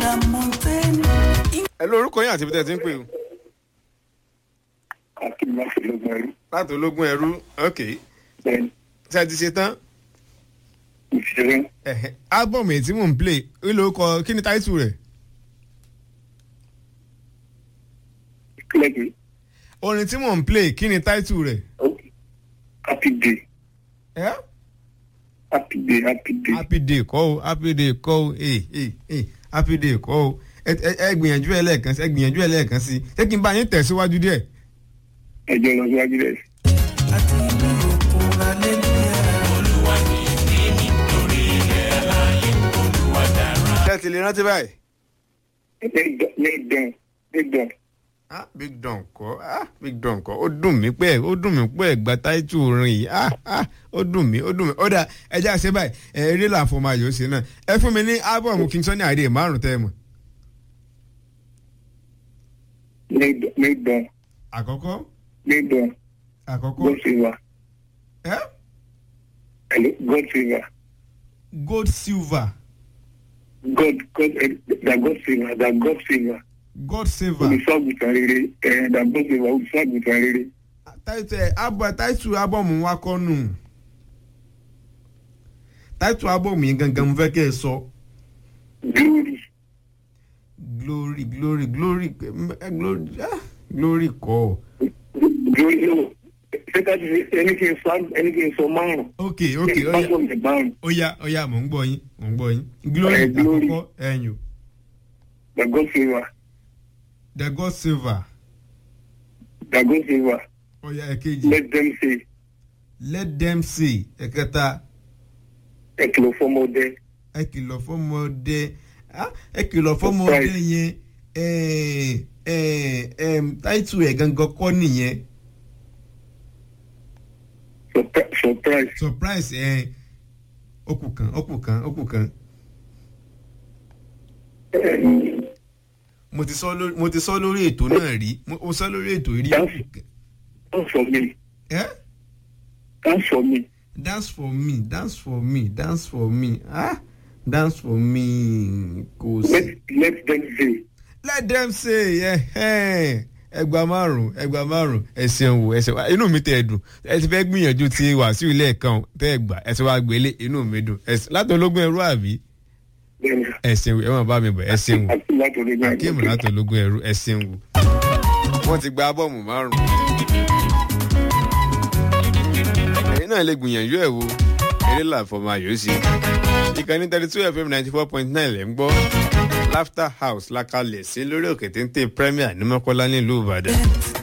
la montagne. ẹ lórúkọ yín àti ibi tẹ́ ẹ ti ń pè o. akin láti lọ́gbọ̀n ẹrú láti ológun ẹrú ok bẹ́ẹ̀ ṣé ẹ ti ṣe tán. ìṣeré Ẹ̀hẹ̀, ábọ̀mù èyí tí mò ń play ó ló kọ kí ni táìtù rẹ̀. kílẹ̀kì orin tí mò ń play kí ni táìtù rẹ̀. happy day ẹ́ happy day happy day happy day kọ́ o happy day kọ́ o ee ee ee happy day kọ́ o ẹ ẹ ẹ gbìyànjú ẹ lẹ́ẹ̀kan sí ẹ gbìyànjú ẹ lẹ́ẹ̀kan sí ṣé kí n bá yín tẹ̀síwájú díẹ̀. ẹjọ́ lọ síwájú rẹ̀ àti inú òkun hallelujah. ṣé ẹ ti lè rántí báyìí. lẹ́dọ̀n lẹ́dọ̀n ah big don kọ́ ah big don kọ́ ó dùn mí pé ó dùn mí pé ẹ̀gbá táìtù orin yìí ah ah ó dùn mí ó dùn mí ó dà ẹ jẹ́ àṣẹ báyìí ẹ eré làǹfọ̀ máa yóò ṣe náà ẹ fún mi ní ábọ̀mù king sunny adé márùn tẹ́ ẹ mọ̀. lẹ́dọ̀n àkọ́kọ́ lẹ́dọ̀n àkọ́kọ́ god favor ẹ hello god favor gold silver god god eh, that god favor that god favor god saver olùṣọ́àgùtàn rere ẹ̀ that god favor olùṣọ́àgùtàn rere táìtù ẹ abọ táìtù ábọ̀mù wa kọ́ nù táìtù ábọ̀mù yìí gangan mo fẹ́ kẹ́ ẹ sọ glory glory glory glory eh, glory ah glory kọ́ glory no ṣé ká ti ṣe ẹni kí n sọ ẹni kí n sọ márùn ok ok kí n ó bá yá sọ mi márùn ó yá ó yá mò ń gbọ́ yín mò ń gbọ́ yín glory Eh, glory. àkọ́kọ́ ẹ̀yìn that god favor the god silver that god favor ó yá ẹ̀kejì let them say let them see ẹ̀kẹta ẹ kìlọ̀ fọmọdé ẹ kìlọ̀ fọmọdé ah, ẹ kìlọ̀ fọmọdé Surprise. yẹn ẹ ẹ ẹ táìtù ẹ̀ gangan kọ́ nìyẹn surpri- surprise surprise ẹ okù kan okù kan okù kan um, mo ti sọ lórí mo ti sọ lórí ètò náà rí mo mo sọ lórí ètò rí Dance. dance for me ẹ dance for me dance for me dance for me dance for me ah dance for me kò sí. let let them say let them say ẹ ẹgbàá márùn ẹgbàá márùn ẹsẹ̀ wò ẹsẹ̀ wá inú mi tẹ̀ ẹ́ dùn ẹ ti fẹ́ gbìyànjú ti wàásù lẹ́ẹ̀kan tẹ́ ẹ gbà ẹsẹ̀ wá gbélé inú mi dùn ẹsẹ̀ láti ológun ẹrú àbí then ẹsẹ̀ wò ẹ máa bá mi bọ̀ ẹsẹ̀ wò àti láti orí náà akéèmù láti ológun ẹrú ẹsẹ̀ wò. wọ́n ti gba bọ́ọ̀mù márùn. ẹ̀yin náà lè gbìyànjú ẹ̀ wo eré làfọ̀ máa yóò sí. ìkànnì thirty two fm ninety four point nine lẹ́ ń gbọ́ laughter house la kalẹ̀ sí lórí òkè téńté premier ní mọ́kọ́lá nílùú ìbàdàn.